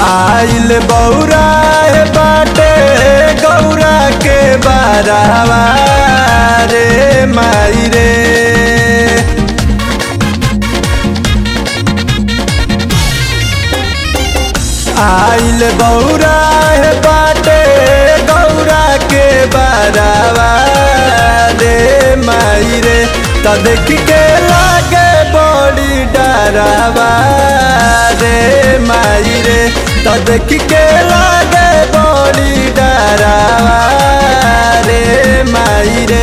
आइल बौरा हे बाटे गौरा के बारावा रे माई रे आइल बौरा हे बाटे गौरा के बारावा रे माई रे त देख के लागे बड़ी डरावा रे माई रे त देख के लागे बड़ी डरावा रे माई रे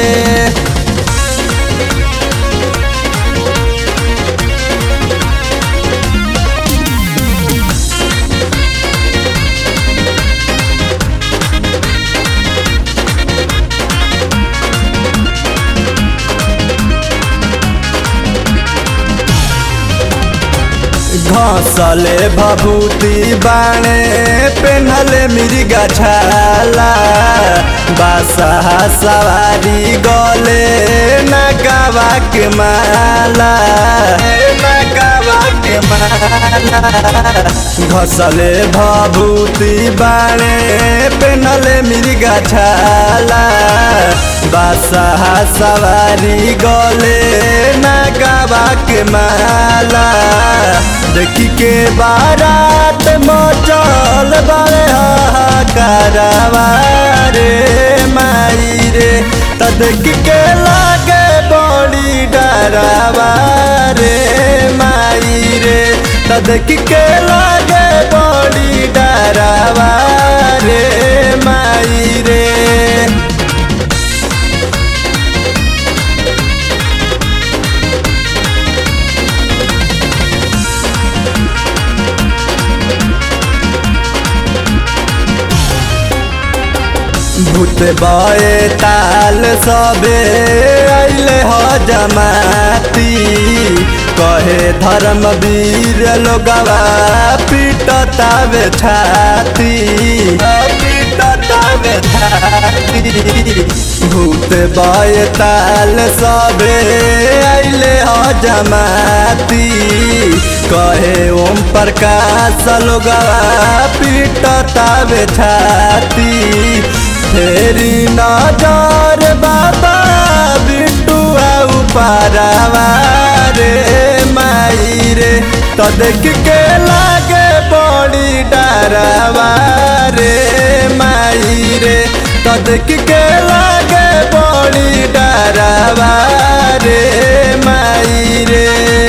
घसले भभूति बाणे पेन्हले मिर्गा छाला बासा सवारी गले नगावा के माला नगावा के माला घसले भभूति बाणे पेन्हले मिर्गा छाला बासा सवारी गले नगावा के माला देखी के बारात मचल बारे हाहाकारवा रे माई रे त देख के लागे बड़ी डरावा रे माई रे त देख के लागे बड़ी डरावा रे माई रे भूत बए ताल सबे अइले ह जमाती कहे धर्मवीर लोगवा पीटतावे छाती पीटतावे छाती भूत बए ताल सबे अइले ह जमाती कहे ओम प्रकाश लोगवा पीटतावे छाती फेरी नजर बाबा बिटुआ उपारावा रे माई रे त देख के लागे बड़ी डरावा रे माई रे त देख के लागे बड़ी डरावा रे माई रे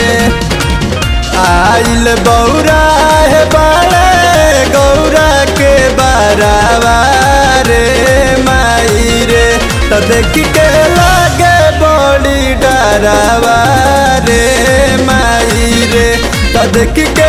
आइल बौरा हे बाड़े गौरा के बारावा रे माई रे त देख के लागे बड़ी डरावा रे माई रे त देख के